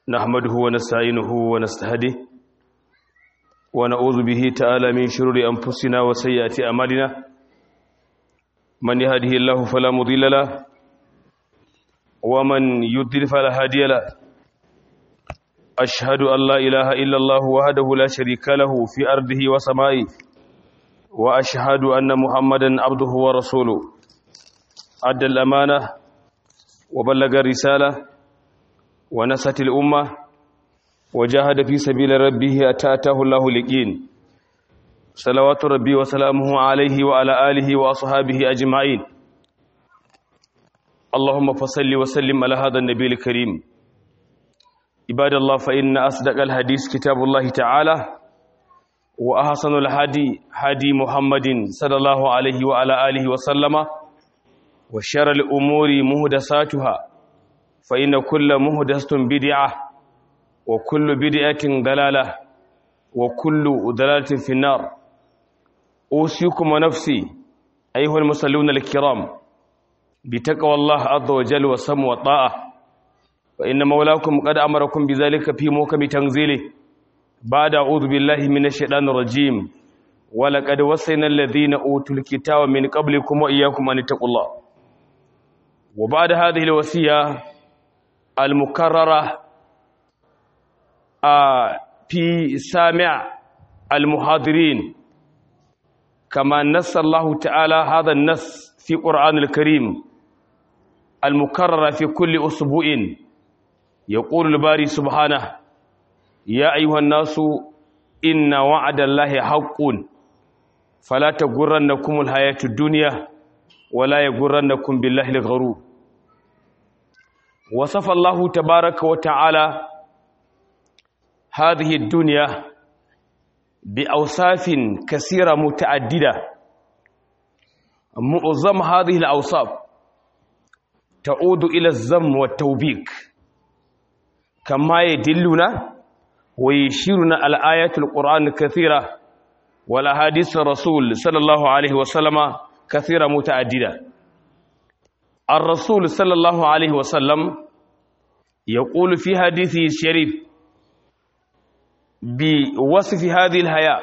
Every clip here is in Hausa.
نحمده ونستعينه ونستهديه ونعوذ به تعالى من شرور أنفسنا وسيئات أعمالنا من يهده الله فلا مضل له ومن يضلل فلا هادي له أشهد أن لا إله إلا الله وحده لا شريك له في أرضه وسمائه وأشهد أن محمدا عبده ورسوله أدى الأمانة وبلغ الرسالة ونست الأمة وجاهد في سبيل ربه أتاته الله لقين صلوات ربي وسلامه عليه وعلى آله وأصحابه أجمعين اللهم فصل وسلم على هذا النبي الكريم عباد الله فإن أصدق الحديث كتاب الله تعالى وأحسن الهدي هدي محمد صلى الله عليه وعلى آله وسلم وشر الأمور مهدساتها فإن كل مهدسة بدعة وكل بدعة ضلالة وكل ضلالة في النار أوصيكم ونفسي أيها المصلون الكرام بتقوى الله عز وجل والسم والطاعة فإن مولاكم قد أمركم بذلك في موكب تنزيله بعد أعوذ بالله من الشيطان الرجيم ولقد وصينا الذين أوتوا الكتاب من قبلكم وإياكم أن اتقوا الله وبعد هذه الوصية المكررة في سامع المحاضرين كما نص الله تعالى هذا النص في قرآن الكريم المكرر في كل أسبوع يقول الباري سبحانه يا أيها الناس إن وعد الله حق فلا تغرنكم الحياة الدنيا ولا يغرنكم بالله الغرور وصف الله تبارك وتعالى هذه الدنيا بأوصاف كثيرة متعددة معظم هذه الأوصاف تعود إلى الزم والتوبيك كما يدلنا ويشيرنا الآيات القرآن الكثيرة والأحاديث الرسول صلى الله عليه وسلم كثيرة متعددة الرسول صلى الله عليه وسلم يقول في حديثه الشريف بوصف هذه الحياة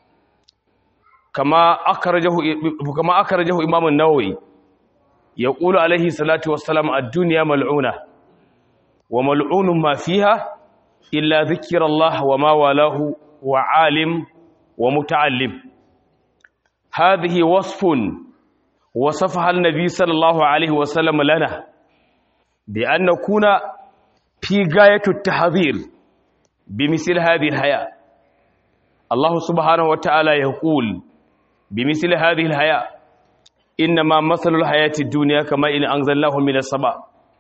كما أخرجه كما أخرجه إمام النووي يقول عليه الصلاة والسلام الدنيا ملعونة وملعون ما فيها إلا ذكر الله وما والاه وعالم ومتعلم هذه وصف وصفها النبي صلى الله عليه وسلم لنا بأن نكون في غاية التحذير بمثل هذه الحياة الله سبحانه وتعالى يقول بمثل هذه الحياة إنما مثل الحياة الدنيا كما إن أنزلناه من السماء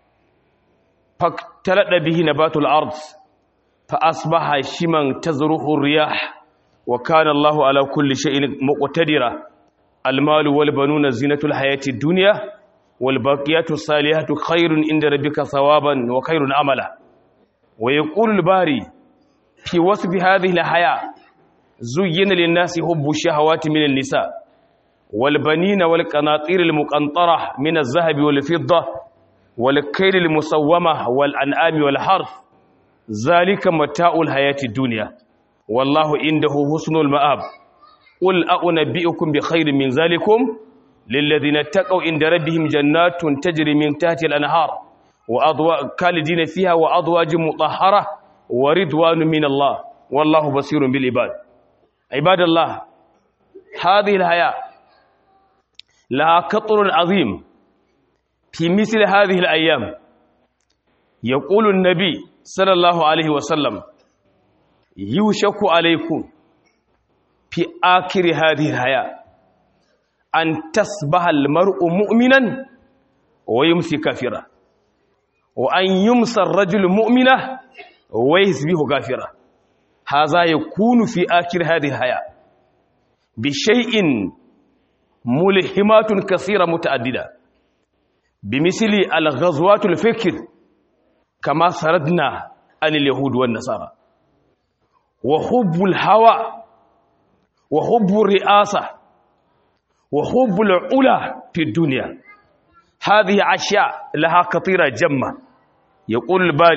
فاختلط به نبات الأرض فأصبح شما تزرح الرياح وكان الله على كل شيء مقتدرا المال والبنون زينة الحياة الدنيا والباقيات الصالحات خير عند ربك ثوابا وخير عملا ويقول الباري في وصف هذه الحياة زين للناس حب الشهوات من النساء والبنين والقناطير المقنطرة من الذهب والفضة والكيل المسومة والأنعام والحرث ذلك متاع الحياة الدنيا والله عنده حسن المآب قل أنبئكم بخير من ذلكم للذين اتقوا عند ربهم جنات تجري من تحت الأنهار وأضواء خالدين فيها وأزواج مطهرة ورضوان من الله والله بصير بالعباد عباد الله هذه الحياة لها قطر عظيم في مثل هذه الأيام يقول النبي صلى الله عليه وسلم يوشك عليكم في آخر هذه الحياة أن تصبح المرء مؤمنا ويمسي كافرا وأن يمسى الرجل مؤمنا ويصبح كافرا هذا يكون في آخر هذه الحياة بشيء ملهمات كثيرة متعددة بمثل الغزوات الفكر كما سردنا عن اليهود والنصارى وحب الهوى وحب الرئاسة وحب العلا في الدنيا هذه أشياء لها خطيرة جمة يقول الباري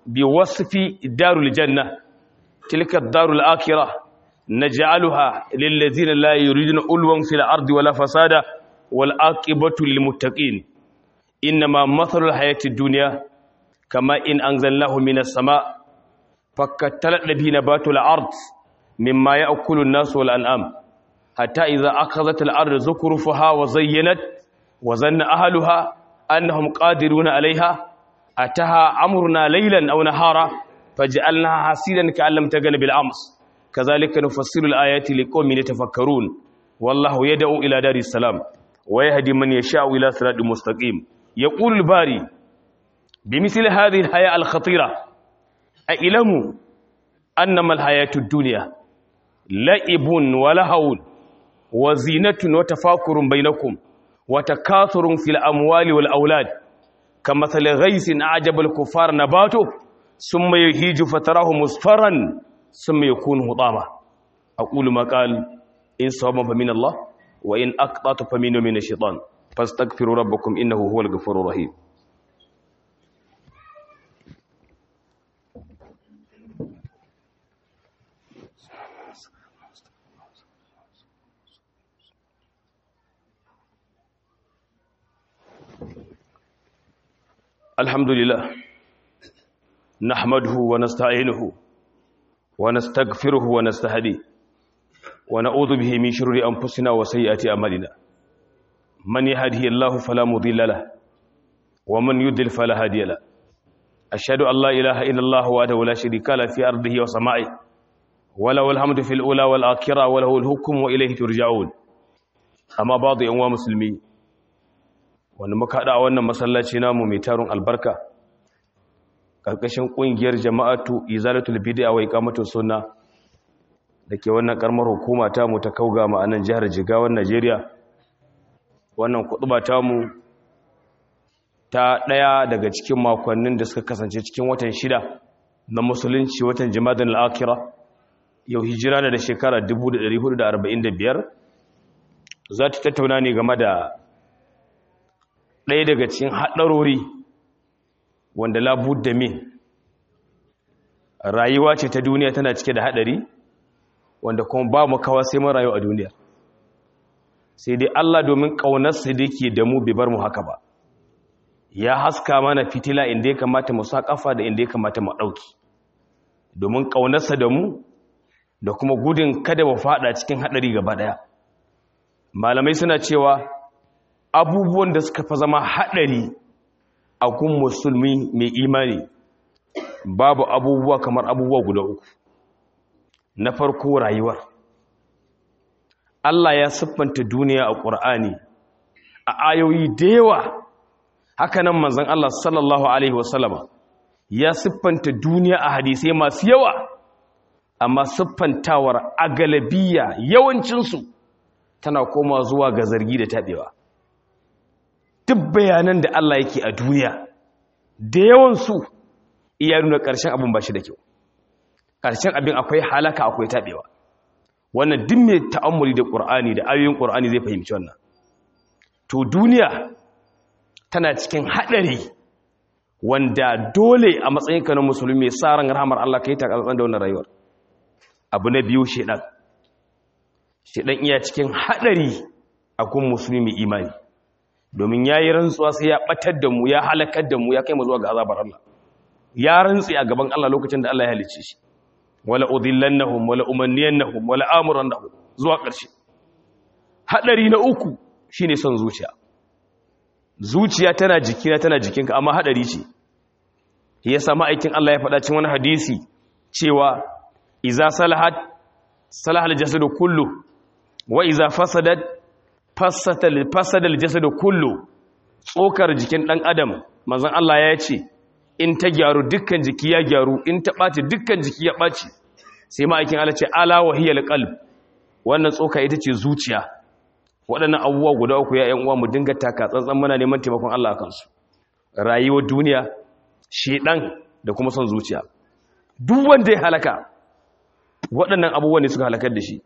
بوصف دار الجنة تلك الدار الآخرة نجعلها للذين لا يريدون ألوا في الأرض ولا فسادا والآقبة للمتقين إنما مثل الحياة الدنيا كما إن أنزلناه من السماء فكتلت به نبات الأرض مما يأكل الناس والأنعام حتى إذا أخذت الأرض زخرفها وزينت وظن أهلها أنهم قادرون عليها أتها أمرنا ليلا أو نهارا فجعلناها حسيدا كأن لم تغن بالأمس كذلك نفصل الآيات لقوم يتفكرون والله يدعو إلى دار السلام ويهدي من يشاء إلى صراط مستقيم يقول الباري بمثل هذه الحياة الخطيرة أعلموا أنما الحياة الدنيا لعب ولهو وزينة وتفاكر بينكم وتكاثر في الأموال والأولاد كمثل غيث أعجب الكفار نباته ثم يهيج فتراه مصفرا ثم يكون هطاما أقول ما قال إن صوابا فمن الله وإن أقطعت فمن من الشيطان فاستغفروا ربكم إنه هو الغفور الرحيم الحمد لله نحمده ونستعينه ونستغفره ونستهديه ونعوذ به من شرور أنفسنا وسيئات أعمالنا من يهده الله فلا مضل له ومن يضلل فلا هادي له أشهد أن لا إله إلا الله وحده لا شريك له في أرضه وسمائه وله الحمد في الأولى والآخرة وله الحكم وإليه ترجعون أما بعض أنواع مسلمين wanda muka haɗa a wannan masallaci namu mai tarin albarka ƙarƙashin ƙungiyar jama'atu izalatul bid'a wa iqamatus sunna dake wannan karamar hukuma ta mu ta kauga mu a nan jihar Jigawan Najeriya wannan kutuba ta mu ta ɗaya daga cikin makonnin da suka kasance cikin watan shida na musulunci watan jimadin al-akhirah yau hijira da shekara 1445 za ta tattauna ne game da ɗaya daga cikin haɗarori wanda labudda min rayuwa ce ta duniya tana cike da haɗari wanda kuma ba mu kawa sai mun rayu a duniya sai dai Allah domin ƙaunarsa da ke da mu bai bar mu haka ba ya haska mana fitila inda ya kamata mu sa ƙafa da inda ya kamata mu ɗauki domin ƙaunarsa da mu da kuma gudun kada mu faɗa cikin haɗari gaba ɗaya malamai suna cewa abubuwan da suka fa zama haɗari a kun musulmi mai imani babu abubuwa kamar abubuwa guda uku na farko rayuwar Allah ya siffanta duniya a ƙur'ani a ayoyi da yawa hakanan manzon Allah sallallahu alaihi wasallama ya siffanta duniya a hadisai masu yawa amma siffantawar a galabiya yawancinsu tana koma zuwa ga zargi da taɓewa duk bayanan da Allah yake a duniya da yawansu iya nuna ƙarshen abin ba shi da kyau ƙarshen abin akwai halaka akwai taɓewa wannan duk mai ta'ammuli da ƙur'ani da ayoyin ƙur'ani zai fahimci wannan to duniya tana cikin haɗari wanda dole a matsayinka na musulmi mai sa ran rahamar Allah ka yi takatsan da wannan rayuwar abu na biyu shedan shedan iya cikin haɗari a kun musulmi mai imani domin ya yi rantsuwa sai ya ɓatar da mu ya halakar da mu ya kai mu zuwa ga azabar Allah ya rantsi a gaban Allah lokacin da Allah ya halicce shi wala udillannahum wala umanniyannahum wala amurannahum zuwa ƙarshe hadari na uku shine son zuciya zuciya tana jikina tana jikinka amma hadari ce yasa ma'aikin Allah ya faɗa cikin wani hadisi cewa iza salahat salahal jasadu kullu wa iza fasadat fasatal fasadal jasadu kullu tsokar jikin dan adam manzon Allah ya ce in ta gyaru dukkan jiki ya gyaru in ta ɓaci dukkan jiki ya ɓaci sai ma'aikin Allah ce ala wahiyal qalb wannan tsoka ita ce zuciya waɗannan abubuwa guda uku ya ƴan uwa mu dinga taka tsantsan muna neman taimakon Allah a kansu rayuwar duniya shedan da kuma son zuciya duk wanda ya halaka waɗannan abubuwan ne suka halakar da shi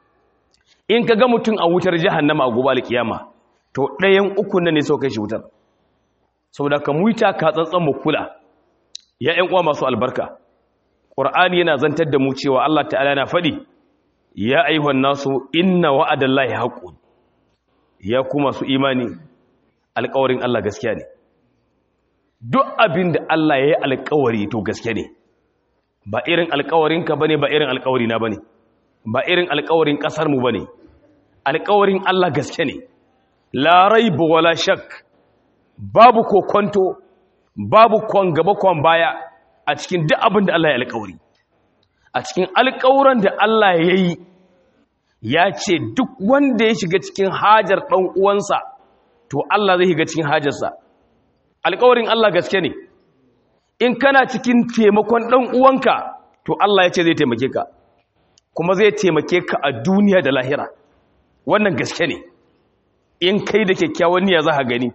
in ka ga mutum a wutar jahannama a gobe alkiyama to ɗayan uku nan ne suka kai shi wutar saboda ka muita ka tsantsan mu kula ya ƴan uwa masu albarka qur'ani yana zantar da mu cewa Allah ta'ala na faɗi ya ayyuhan nasu inna wa'adallahi haqqun ya kuma su imani alƙawarin Allah gaskiya ne duk abin da Allah ya yi alƙawari to gaske ne ba irin alƙawarinka bane ba irin alƙawarina bane ba irin alƙawarin ƙasarmu bane alƙawarin Allah gaske ne la raibu wala shak babu kokonto babu kwan gaba kwan baya a cikin duk abin da Allah ya alƙawari a cikin alƙawuran da Allah ya yi ya ce duk wanda ya shiga cikin hajar ɗan uwansa to Allah zai shiga cikin hajarsa alƙawarin Allah gaske ne in kana cikin taimakon ɗan uwanka to Allah ya ce zai taimake ka kuma zai taimake ka a duniya da lahira wannan gaske ne in kai da kyakkyawan niyya za ka gani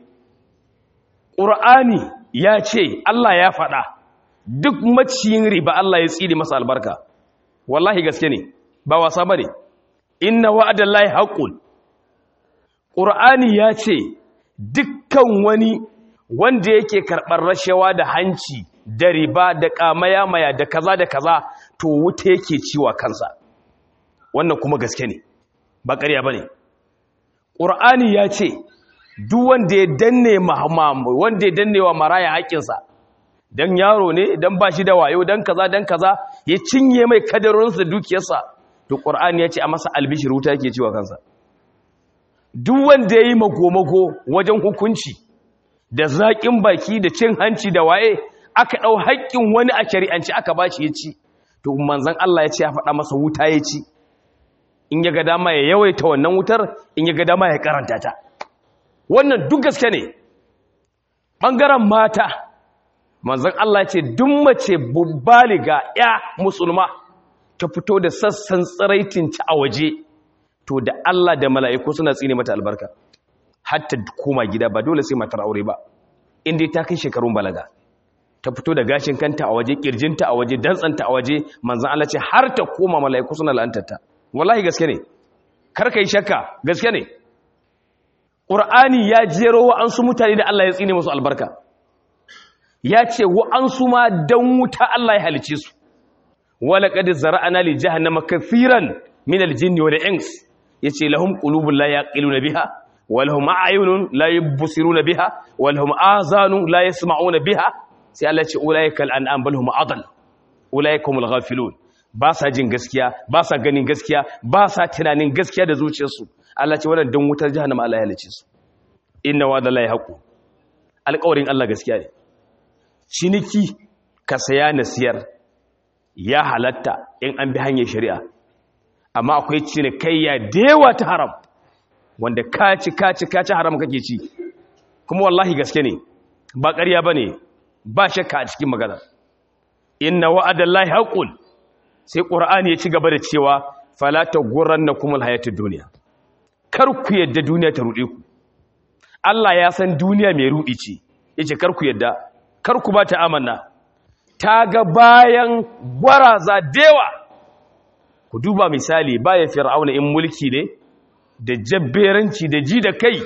ƙur'ani ya ce Allah ya faɗa duk maciyin riba Allah ya tsiri masa albarka wallahi gaske ne ba wasa ba ne inna wa'adan lahi haƙun ƙur'ani ya ce dukkan wani wanda yake karɓar rashawa da hanci da riba da ƙamaya-maya da kaza da kaza to wuta yake ciwa kansa wannan kuma gaske ne ba ƙarya ba ne ƙur'ani ya ce duk wanda ya danne wanda ya danne wa maraya haƙƙinsa don yaro ne don ba shi da wayo don kaza don kaza ya cinye mai kadarorinsa dukiyarsa to ƙur'ani ya ce a masa albishir wuta yake ciwa kansa duk wanda ya yi mago-mago wajen hukunci da zaƙin baki da cin hanci da waye aka ɗau haƙƙin wani a shari'anci aka ba shi ya ci to manzan Allah ya ce ya faɗa masa wuta ya ci in ya ga dama ya yawaita wannan wutar in ya ga dama ya karanta ta wannan duk gaske ne ɓangaren mata manzan Allah ya ce duk mace baliga ya musulma ta fito da sassan tsiraitin ci a waje to da Allah da mala'iku suna tsine mata albarka hatta koma gida ba dole sai matar aure ba inda ta kai shekarun balaga ta fito da gashin kanta a waje kirjinta a waje dantsanta a waje manzan Allah ce har ta koma mala'iku suna la'antarta wallahi gaske ne kar ka yi shakka gaske ne ƙur'ani ya jero wa'ansu mutane da Allah ya tsine musu albarka ya ce wa'ansu ma don wuta Allah ya halice su wala qad zara'ana li jahannama kathiran min al-jinni wal ins yace lahum qulubun la yaqiluna biha wa lahum a'yunun la yubsiruna biha wa lahum azanun la yasma'una biha sai Allah ce ulaikal an'am bal hum adall ulaikumul ghafilun ba sa jin gaskiya ba sa ganin gaskiya ba sa tunanin gaskiya da zuciyarsu Allah ce wannan dan wutar jahannama Allah ya halice su inna wa dallahi haqu alƙawarin Allah gaskiya ne ciniki ka saya na siyar ya halatta in an bi hanyar shari'a amma akwai cinikayya dewa ta haram wanda kaci kaci kaci haram kake ci kuma wallahi gaske ne ba ƙarya bane ba shakka a cikin magana inna wa'adallahi haqqun sai qur'ani ya ci gaba da cewa fala taghurrannakum alhayatud dunya kar ku yadda duniya ta rude ku Allah ya san duniya mai rudi ce yace kar ku yadda kar ku ba ta amanna ta ga bayan gwaraza dewa ku duba misali bayan fir'auna in mulki ne da jabberanci da ji da kai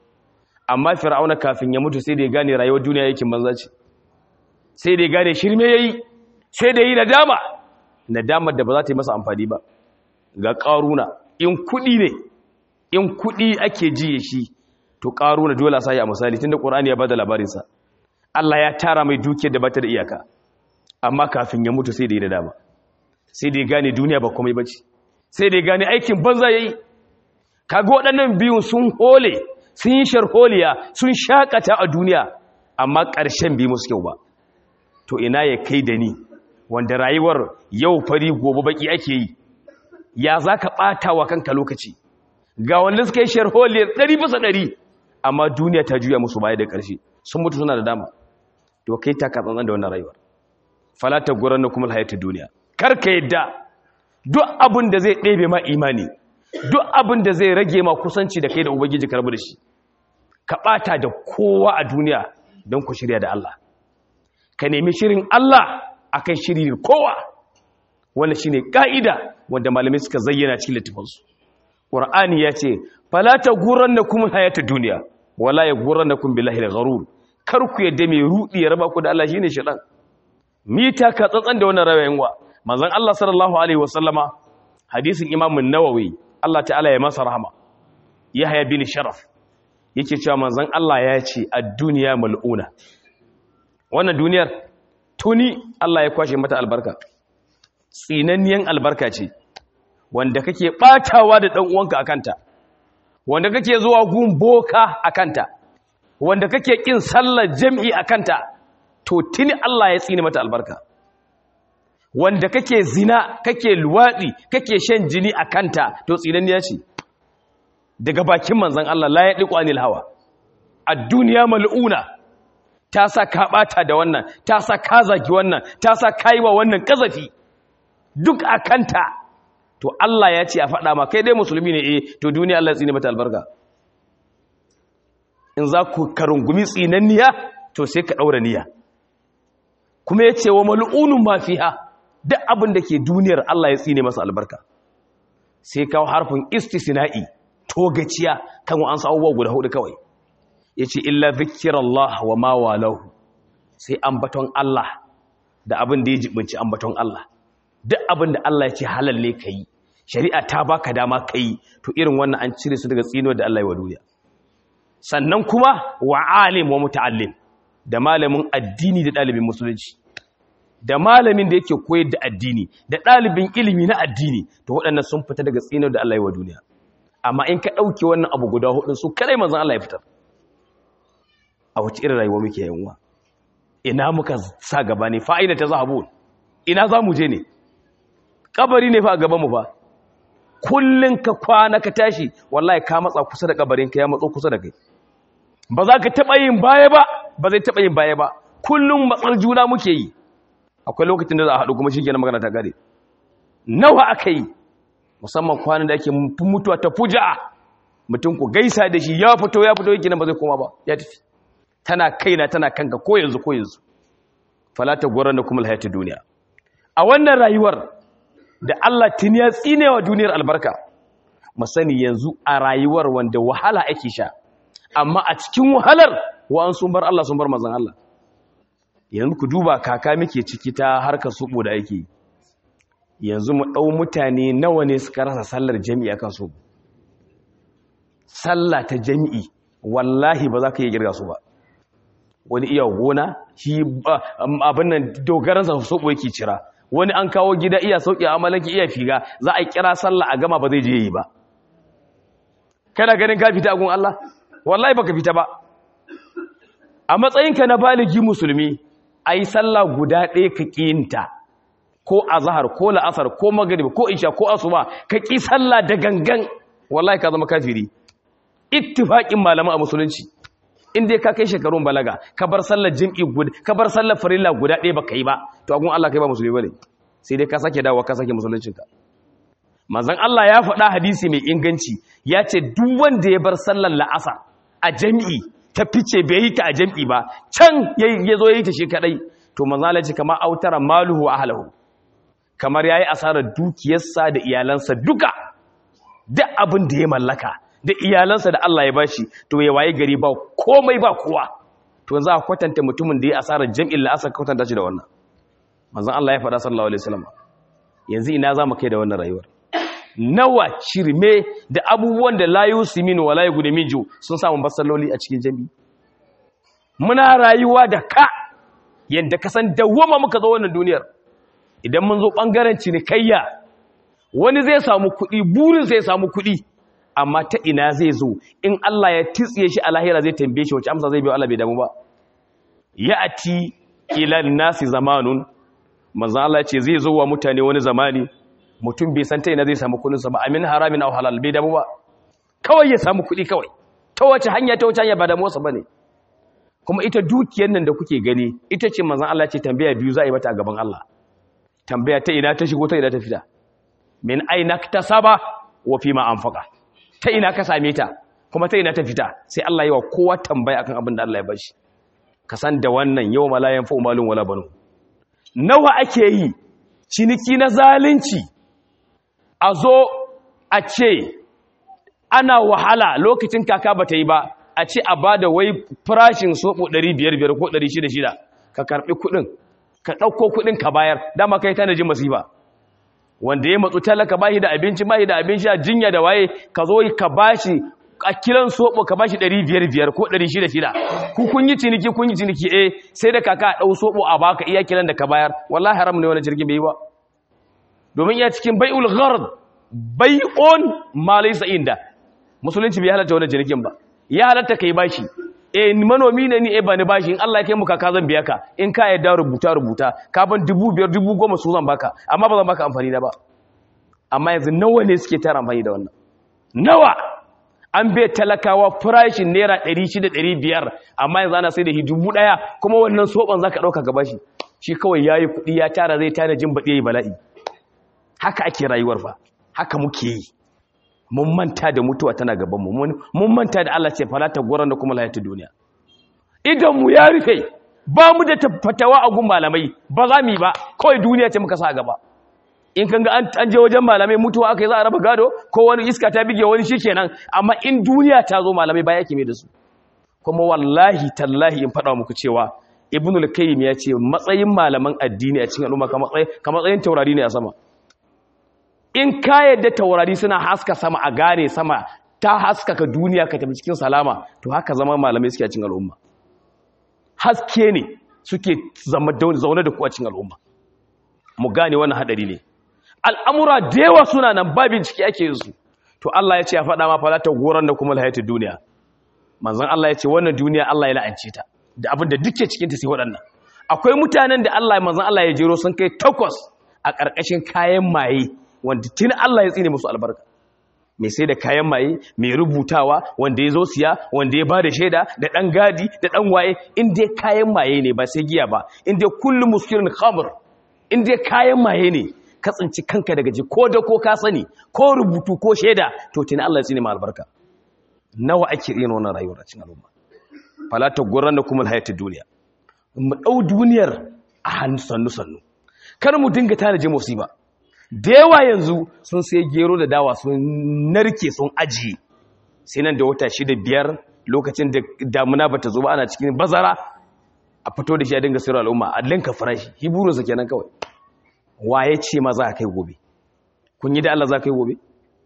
amma fir'auna kafin ya mutu sai da ya gane rayuwar duniya yake banza ce sai da ya gane shirme yayi sai da yi nadama nadamar da ba za ta yi masa amfani ba ga ƙaruna in kuɗi ne in kuɗi ake jiye shi to ƙaruna dole sa a misali tunda ƙur'ani ya bada labarinsa Allah ya tara mai dukiyar da bata da iyaka amma kafin ya mutu sai da yi nadama sai da ya gane duniya ba komai bace sai da ya gane aikin banza yayi kaga waɗannan biyun sun hole sun yi sharholiya sun shakata a duniya amma ƙarshen bi musu kyau ba to ina ya kai da ni wanda rayuwar yau fari gobe baki ake yi ya za ka ɓata wa kanka lokaci ga wanda suka yi sharholiyar ɗari bisa ɗari amma duniya ta juya musu baya da ƙarshe sun mutu suna da dama to kai ta katsantsan da wannan rayuwar falata guran na kuma hayatu duniya kar ka yadda duk abin da zai ɗebe ma imani duk abin da zai rage ma kusanci da kai da ubangiji karbu da shi ka ɓata da kowa a duniya don ku shirya da Allah ka nemi shirin Allah akan shiri da kowa wannan shine ka'ida wanda malamai suka zayyana cikin littafansu qur'ani ya ce fala taghurrannakum hayatud dunya wala yaghurrannakum billahi al-gharur kar ku yadda mai rudi ya raba ku da Allah shine shedan mita ka tsatsan da wannan rawayin wa manzon Allah sallallahu alaihi wasallama hadisin Imam an-Nawawi Allah ta'ala ya masa rahama Yahya bin Sharaf yake cewa manzon Allah ya ce ad-dunya mal'una wannan duniyar tuni Allah ya kwashe mata albarka tsinanniyan albarka ce wanda kake batawa da dan uwanka akanta wanda kake zuwa gun boka akanta wanda kake kin sallar jami'i akanta to tuni Allah ya tsine mata albarka wanda kake zina kake luwadi kake shan jini akanta to tsinanniya ce daga bakin manzon Allah la yadiqu anil hawa ad-dunya mal'una ta sa ka bata da wannan ta sa ka zagi wannan ta sa ka yi wa wannan kazafi duk a kanta to Allah ya ce a faɗa ma kai dai musulmi ne eh to duniya Allah tsine mata albarka in za ku karungumi tsinanniya to sai ka ɗaura niyya kuma ya ce wa mal'unun ma fiha duk abin da ke duniyar Allah ya tsine masa albarka sai kawo harfin istisna'i togaciya kan an sa abubuwa guda hudu kawai ya ce illa zikirallah wa ma walahu sai ambaton Allah da abin da ya jibinci ambaton Allah duk abin da Allah ya ce halal ne ka yi shari'a ta baka dama ka yi to irin wannan an cire su daga tsino da Allah ya wa duniya sannan kuma wa alim wa muta'allim da malamin addini da ɗalibin musulunci da malamin da yake koyar da addini da ɗalibin ilimi na addini to waɗannan sun fita daga tsino da Allah ya wa duniya amma in ka ɗauke wannan abu guda hudun su kadai manzon Allah ya fitar a wace irin rayuwa muke yanwa ina muka sa gaba ne fa'ida ta zahabu ina za mu je ne kabari ne fa a gaban mu fa kullun ka kwana ka tashi wallahi ka matsa kusa da kabarin ka ya matso kusa da kai ba za ka taba yin baya ba ba zai taba yin baya ba kullun matsar juna muke yi akwai lokacin da za a haɗu kuma shikenan magana ta gare nawa aka yi musamman kwanan da ake mutuwa ta fuja mutum ku gaisa da shi ya fito ya fito yake nan ba zai koma ba ya tafi tana kaina tana kanka ko yanzu ko yanzu falata gwaran da kuma alhayatu duniya a wannan rayuwar da Allah tuni ya tsine wa duniyar albarka mu sani yanzu a rayuwar wanda wahala ake sha amma a cikin wahalar wa an sun bar Allah sun bar manzon Allah yanzu ku duba kaka muke ciki ta harkar subo da ake yanzu mu dau mutane nawa ne suka rasa sallar jami'i akan su sallah ta jami'i wallahi ba za ka iya girga su ba wani iya gona shi abin nan dogaransa soɓo yake cira wani an kawo gida iya sauƙi amalanki iya figa za a kira sallah a gama ba zai je yi ba kana ganin ka fita agun Allah wallahi baka fita ba a matsayinka na baligi musulmi ai sallah guda ɗaya ka ƙinta ko azhar ko la'asar ko maghrib ko isha ko asuba ka ƙi sallah da gangan wallahi ka zama kafiri ittifaqin malaman a musulunci in dai ka kai shekarun balaga ka bar sallar jim'i guda ka bar sallar farilla guda ɗaya baka yi ba to agun Allah kai ba musulmi bane sai dai ka sake dawo ka sake musuluncinka manzon Allah ya faɗa hadisi mai inganci ya ce duk wanda ya bar sallar la'asa a jami'i ta fice bai yi ta a jami'i ba can ya zo ya yi ta shi kadai to manzon Allah ya ce kamar autara maluhu ahlahu kamar yayi asarar dukiyarsa da iyalansa duka duk abin da ya mallaka da iyalansa da Allah ya bashi to ya waye gari ba komai ba kowa to za a kwatanta mutumin da ya asarar jam'in la'asar kwatanta shi da wannan manzon Allah ya faɗa sallallahu alaihi wasallam yanzu ina za mu kai da wannan rayuwar nawa shirme da abubuwan da la yusimin wa la yugudimiju sun samu basalloli a cikin jami'i muna rayuwa da ka yanda ka san dawwama muka zo wannan duniyar idan mun zo bangaren cinikayya wani zai samu kuɗi burin sai samu kuɗi amma ta ina zai zo in Allah ya titsiye shi a lahira zai tambaye shi wace amsa zai biyo Allah bai damu ba ya'ati ila nasi zamanun manzo Allah ya ce zai zo wa mutane wani zamani mutum bai san ta ina zai samu kudin sa ba amin haramin aw halal bai damu ba kawai ya samu kudi kawai ta wace hanya ta wace hanya ba damu sa bane kuma ita dukiyar nan da kuke gani ita ce manzo Allah ya ce tambaya biyu za a yi mata a gaban Allah tambaya ta ina ta shigo ta ina ta fita min aina tasaba wa fima anfaqa ta ina ka same ta kuma ta ina ta fita sai Allah yi wa kowa tambaya akan abin da Allah ya bashi ka san da wannan yau malayan fa umalun wala banu nawa ake yi ciniki na zalunci a zo a ce ana wahala lokacin kaka bata yi ba a ce a bada wai farashin soɓo 500 ko 600 ka karɓi kuɗin ka ɗauko kuɗin ka bayar dama kai tana jin masifa wanda ya matsu talaka bashi da abinci bashi da abin sha jinya da waye ka zo ka bashi a kiran soɓo ka bashi ɗari biyar biyar ko ɗari shida shida ku kun yi ciniki kun yi ciniki eh sai da kaka a ɗau soɓo a baka iya kiran da ka bayar wallahi haram ne wani jirgin bai yi ba domin iya cikin bai'ul ghard bai'un ma laysa inda musulunci bai halatta wani jirgin ba ya halatta kai bashi eh manomi ne ni eh ba ni bashi in Allah ya kai mu kaka zan biya ka in ka yadda rubuta rubuta ka ban dubu biyar dubu goma su zan baka amma ba zan baka amfani da ba amma yanzu nawa ne suke tara amfani da wannan nawa an bai talakawa farashin naira 600-500 amma yanzu ana sai da dubu ɗaya kuma wannan soɓon za ka ɗauka gaba shi shi kawai ya yi kuɗi ya tara zai tana jin baɗi ya yi bala'i haka ake rayuwar fa haka muke yi mun manta da mutuwa tana gabanmu mun manta da Allah ce falata goron da kuma lahiyar duniya idan mu ya rufe ba mu da fatawa a gun malamai ba za mu yi ba kawai duniya ce muka sa gaba in kan ga an je wajen malamai mutuwa aka yi za a raba gado ko wani iska ta bige wani shi kenan amma in duniya ta zo malamai ba yake mai da su kuma wallahi tallahi in faɗa muku cewa ibn al-qayyim ya ce matsayin malaman addini a cikin al'umma ka matsayin taurari ne a sama in ka yadda taurari suna haska sama a gane sama ta haskaka duniya ka tafi cikin salama to haka zama malamai suke a cikin al'umma haske ne suke zama zaune da ku a cikin al'umma mu gane wannan hadari ne al'amura da yawa suna nan ba bincike ake yin su to Allah ya ce ya faɗa ma falata goron da kuma lahayatu duniya manzon Allah ya ce wannan duniya Allah ya la'ance ta da abin da duke cikin ta sai waɗannan akwai mutanen da Allah manzon Allah ya jero sun kai takwas a ƙarƙashin kayan maye wanda tun Allah ya tsine musu albarka mai sai da kayan maye mai rubutawa wanda ya zo siya wanda ya ba da shaida da ɗan gadi da ɗan waye in dai kayan maye ne ba sai giya ba in dai kullum muskirin khamr in dai kayan maye ne ka tsinci kanka daga ji ko da ko ka sani ko rubutu ko shaida to tun Allah ya tsine ma albarka nawa ake yin wannan rayuwar a cikin al'umma fala ta gurran da kuma hayatid duniya mu dau duniyar a hannu sannu sannu kar mu dinga tanaje musiba da yawa yanzu sun sai gero da dawa sun narke sun ajiye sai nan da wata shida biyar lokacin da damuna bata zo ba ana cikin bazara a fito da shi a dinga sayar al'umma a linka farashi hiburinsa kenan kawai waye ce ma za ka kai gobe kun yi da Allah za ka kai gobe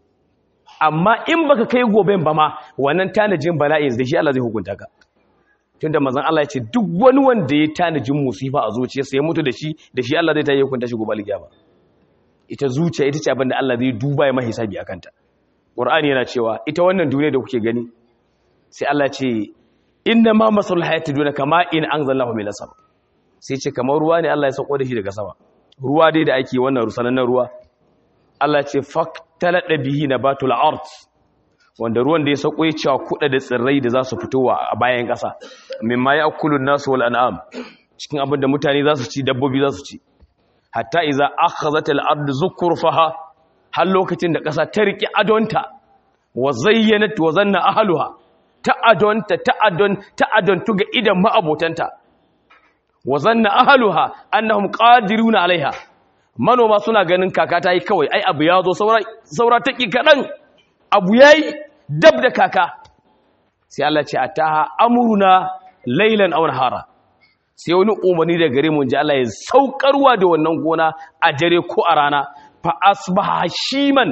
amma in baka kai goben ba ma wannan tanajin bala'in da shi Allah zai hukunta ka tunda manzon Allah ya ce duk wani wanda ya tanajin musifa a zuciyarsa ya mutu da shi da shi Allah zai ta yi hukunta shi gobe alkiyama ita zuciya ita ce abinda Allah zai duba ya mahisabi a kanta ƙur'ani yana cewa ita wannan duniya da kuke gani sai Allah ce inna ma masalul hayati duniya kama in anzalallahu min sama sai ce kamar ruwa ne Allah ya sauko da shi daga sama ruwa dai da ake wannan rusanan ruwa Allah ce faktalada bihi nabatul ard wanda ruwan da ya sauko ya cewa kuɗa da tsirrai da za su fitowa a bayan ƙasa mimma ya'kulun nasu wal an'am cikin abin da mutane za su ci dabbobi za su ci hatta iza akhazat al-ard zukurfaha har lokacin da ƙasa ta riki adonta wa zayyanat wa zanna ahluha ta adonta ta adon ta adontu ga idan ma'abotanta wa zanna ahluha annahum qadiruna alaiha manoma suna ganin kaka ta yi kawai ai abu ya zo saura saura taki kadan abu yayi dab da kaka sai Allah ce ataha amruna laylan aw nahara sai wani umarni da gare mu ji Allah ya saukarwa da wannan gona a dare ko a rana fa asbaha shiman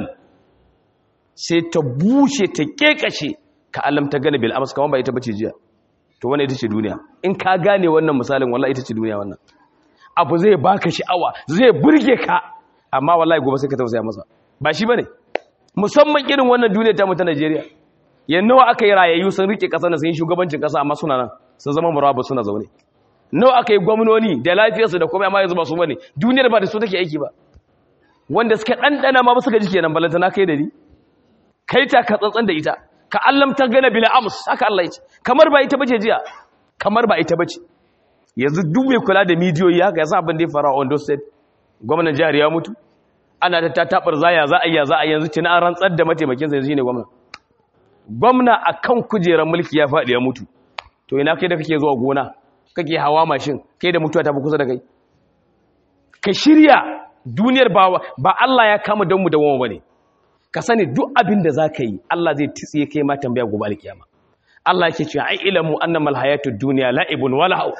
sai ta bushe ta kekashe ka alam ta gane bil ams kaman ba ita bace jiya to wannan ita ce duniya in ka gane wannan misalin wallahi ita ce duniya wannan abu zai baka sha'awa zai burge ka amma wallahi gobe sai ka tausaya masa ba shi bane musamman irin wannan duniya ta mu ta Najeriya yannawa aka yi rayayyu sun rike kasa na sun yi shugabancin kasa amma suna nan sun zama murabu suna zaune nawa aka yi gwamnoni da lafiyarsu da kuma amma yanzu ba su bane duniyar ba da su take aiki ba wanda suka ɗanɗana ma ba suka ji kenan balanta na kai da ni kai ta ka tsantsan da ita ka allam ta gana bila ams haka Allah ya ce kamar ba ita bace jiya kamar ba ita bace yanzu duk mai kula da midiyoyi haka yasa abin da ya fara Ondo State gwamnan jihar ya mutu ana ta tatabar zaya za a yi za a yanzu tuna an rantsar da mataimakin sa shine gwamna gwamna akan kujerar mulki ya faɗi ya mutu to ina kai da kake zuwa gona kake hawa mashin kai da mutuwa ta fi kusa da kai ka shirya duniyar ba ba Allah ya kama don mu da wama bane ka sani duk abin da zaka yi Allah zai tsiye kai ma tambaya gobe alkiyama Allah yake cewa ai ilmu annamal hayatud dunya la'ibun wa lahu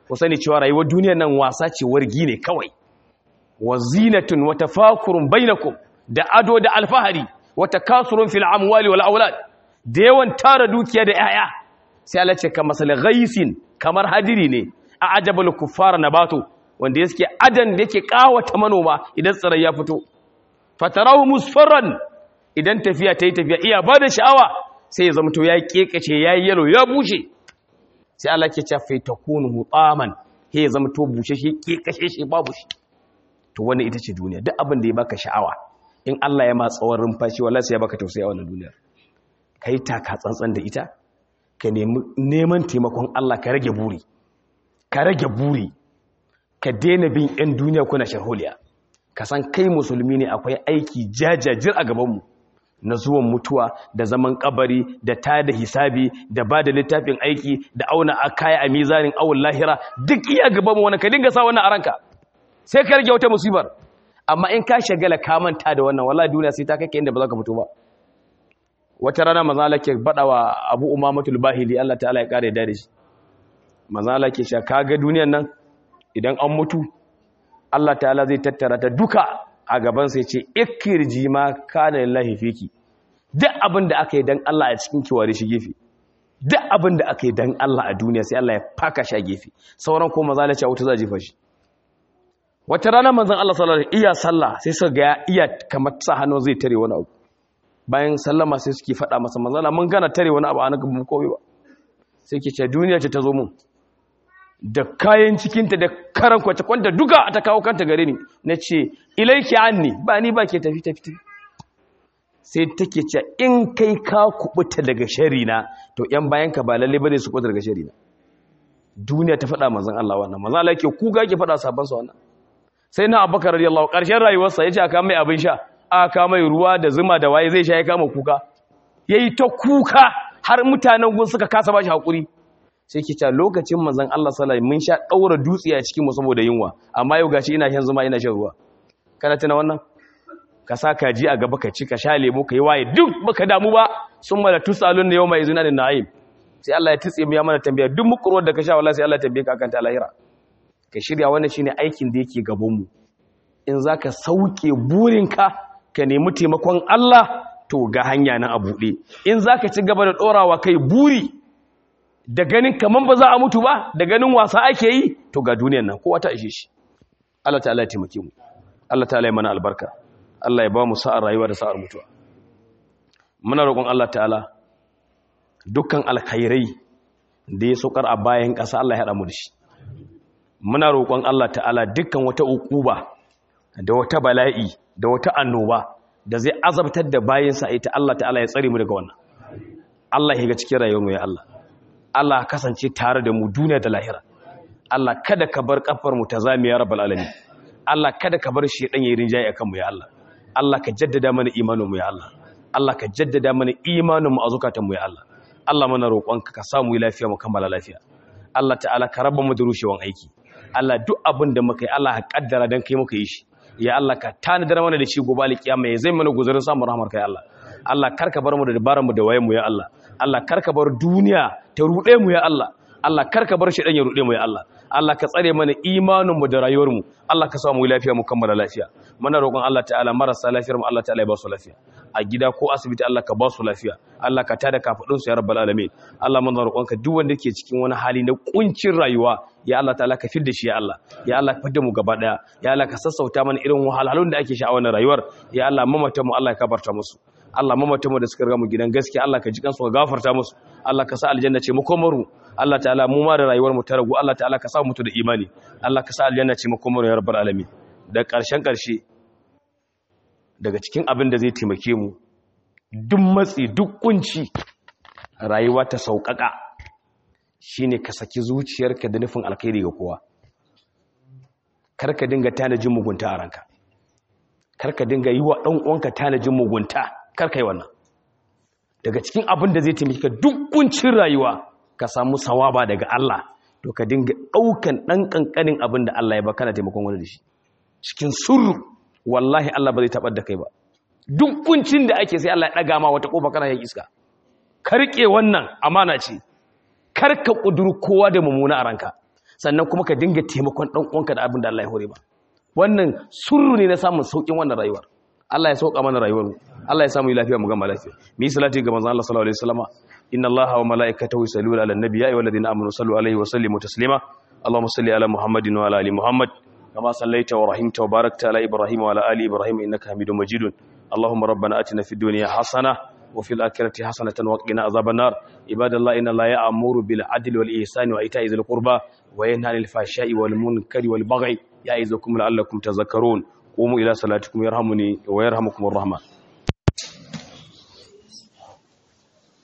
ku sani cewa rayuwar duniyar nan wasa ce wargi ne kawai wa zinatun wa tafakurun bainakum da ado da alfahari wa takasurun fil amwali wal aulad da yawan tara dukiya da yaya sai Allah ce kamar sal ghaisin kamar hadiri ne a ajabul kuffar nabatu wanda yake adan da yake kawata manoma idan tsirai ya fito fatarahu musfarran idan tafiya ta yi tafiya iya ba da sha'awa sai ya zamto ya kekace ya yi yalo ya bushe sai Allah ke ce fai takunu hutaman he ya zamto bushe shi kekashe shi babu shi to wannan ita ce duniya duk abin da ya baka sha'awa in Allah ya ma tsawon rumfashi wallahi sai ya baka tausayi a wannan duniyar kai taka tsantsan da ita ka nemi neman taimakon Allah ka rage buri ka rage buri ka daina bin yan duniya kuna sharholiya ka san kai musulmi ne akwai aiki jajajir a gabanmu na zuwan mutuwa da zaman kabari da ta da hisabi da ba da littafin aiki da auna a kaya a mizanin awon lahira duk iya gabanmu wani ka dinga sa wannan a ranka sai ka rage wata musibar amma in ka shagala ka manta da wannan wallahi duniya sai ta kai inda ba za ka fito ba wata rana manzala ke bada wa abu umamatul bahili Allah ta'ala ya kare da shi manzala ke sha kaga duniyan nan idan an mutu Allah ta'ala zai tattara ta duka a gaban sai ce ikirji ma kana lillahi fiki duk abin da aka yi dan Allah a cikin kiware shi gefe duk abin da aka yi dan Allah a duniya sai Allah ya faka shi a gefe sauran ko maza lace wuta za jefa shi wata rana manzon Allah sallallahu alaihi iya sallah sai suka ga iya kamar sa hannu zai tare wani abu bayan sallama sai suke faɗa masa manzon Allah mun gana tare wani abu a nan mu komai ba sai ke ce duniya ce ta zo mun da kayan cikinta da karan kwace kwanta duka ta kawo kanta gare ni na ce ilaiki anni ba ni ba ke tafi tafi sai take ce in kai ka kubuta daga sharina to yan bayan ka ba lalle bane su kubuta daga sharina duniya ta faɗa manzon Allah wannan manzon Allah yake kuga ke faɗa sabon sa wannan sai na Abubakar radiyallahu ƙarshen rayuwarsa yace aka mai abin sha aka mai ruwa da zuma da waye zai sha ya kama kuka yayi ta kuka har mutanen gun suka kasa bashi hakuri sai ki ta lokacin manzon Allah sallallahu alaihi mun sha daura dutse a cikin mu saboda yunwa amma yau gashi ina shan zuma ina shan ruwa kana tuna wannan ka sa kaji a gaba ka ci ka sha lemo ka yi waye duk baka damu ba sun mala tusalun yau mai izina da na'im sai Allah ya tutse mu ya mana tambaya duk mukurwar da ka sha wallahi sai Allah ya tambaye ka akan ta lahira ka shirya wannan shine aikin da yake gaban mu in zaka sauke burinka ka nemi taimakon Allah to ga hanya nan a buɗe in zaka ci gaba da dorawa kai buri da ganin kaman ba za a mutu ba da ganin wasa ake yi to ga duniyan nan kowa ta ishe shi Allah ta'ala ya taimake mu Allah ta'ala ya mana albarka Allah ya ba mu sa'ar rayuwa da sa'ar mutuwa muna roƙon Allah ta'ala dukkan alkhairai da ya sokar a bayan ƙasa Allah ya haɗa mu da shi muna roƙon Allah ta'ala dukkan wata uquba da wata bala'i da wata annoba da zai azabtar da bayansa ita Allah ta'ala ya tsare mu daga wannan Allah ya ga cikin rayuwar mu ya Allah Allah kasance tare da mu duniya da lahira Allah kada ka bar kafar mu ta zame ya rabbal alamin Allah kada ka bar shi dan yayin rinjaye akan mu ya Allah Allah ka jaddada mana imanin mu ya Allah Allah ka jaddada mana imanin mu a zukatan mu ya Allah Allah mana roƙonka ka samu lafiya mu kammala lafiya Allah ta'ala ka raba mu da rushewan aiki Allah duk abin da muka yi Allah ka kaddara dan kai muka yi shi ya Allah ka tanadar mana da shi gobe alkiyama ya zai mana guzurin samun rahmar kai Allah Allah karka bar mu da dabaran mu da wayen mu ya Allah Allah karka bar duniya ta rude mu ya Allah Allah karka bar shi dan ya rude mu ya Allah Allah ka tsare mana imanin mu da rayuwar mu Allah ka samu lafiya mu kammala lafiya muna roƙon Allah ta'ala marasa lafiyar mu Allah ta'ala ya ba su lafiya a gida ko asibiti Allah ka ba su lafiya Allah ka tada kafadun su ya rabbal alamin Allah muna roƙon ka duk wanda ke cikin wani hali na kuncin rayuwa ya Allah ta'ala ka fidda shi ya Allah ya Allah ka fidda mu gaba daya ya Allah ka sassauta mana irin wahalhalun da ake sha a wannan rayuwar ya Allah mamata mu Allah ya kabarta musu Allah mamata mu da suka riga mu gidan gaskiya Allah ka ji kansu ka gafarta musu Allah ka sa aljanna ce mu komaru Allah ta'ala mu ma da rayuwar mu ta ragu Allah ta'ala ka sa mu mutu da imani Allah ka sa aljanna ce mu komaru ya rabbal alamin da ƙarshen ƙarshe daga cikin abin da zai taimake mu duk matsi duk kunci rayuwa ta sauƙaƙa shine ka saki zuciyarka da nufin alkhairi ga kowa karka dinga tanajin mugunta a ranka karka dinga yi wa ɗan uwanka tanajin mugunta karka yi wannan daga cikin abin da zai taimake ka duk kuncin rayuwa ka samu sawaba daga Allah to ka dinga ɗaukan ɗan ƙanƙanin abin da Allah ya ba kana taimakon wani da shi cikin surru wallahi Allah ba zai taɓar da kai ba duk kuncin da ake sai Allah ya ɗaga ma wata ƙofa kana yin iska ka riƙe wannan amana ce kar ka ƙuduru kowa da mummuna a ranka sannan kuma ka dinga taimakon dan uwanka da abin da Allah ya hore ba wannan surru ne na samun saukin wannan rayuwar Allah ya sauka mana rayuwar mu Allah ya samu lafiya mu gama lafiya mu yi salati ga manzon Allah sallallahu alaihi wasallama inna Allaha wa malaikatahu yusalluna ala an-nabi ya ayyuhalladhina amanu sallu alaihi wa sallimu taslima Allahumma salli ala Muhammadin wa ala ali Muhammad kama sallaita wa rahimta wa barakta ala Ibrahim wa ala ali Ibrahim innaka Hamidum Majidun Allahumma rabbana atina fid dunya hasana wa fil akhirati hasanatan wa qina azaban nar ibadallahi inna Allaha ya'muru bil adli wal ihsani wa ita'i dhil qurba wa yanha 'anil fahsha'i wal munkari wal baghi ya'izukum la'allakum tadhakkarun قوموا إلى صلاتكم يرحمني ويرحمكم الرحمن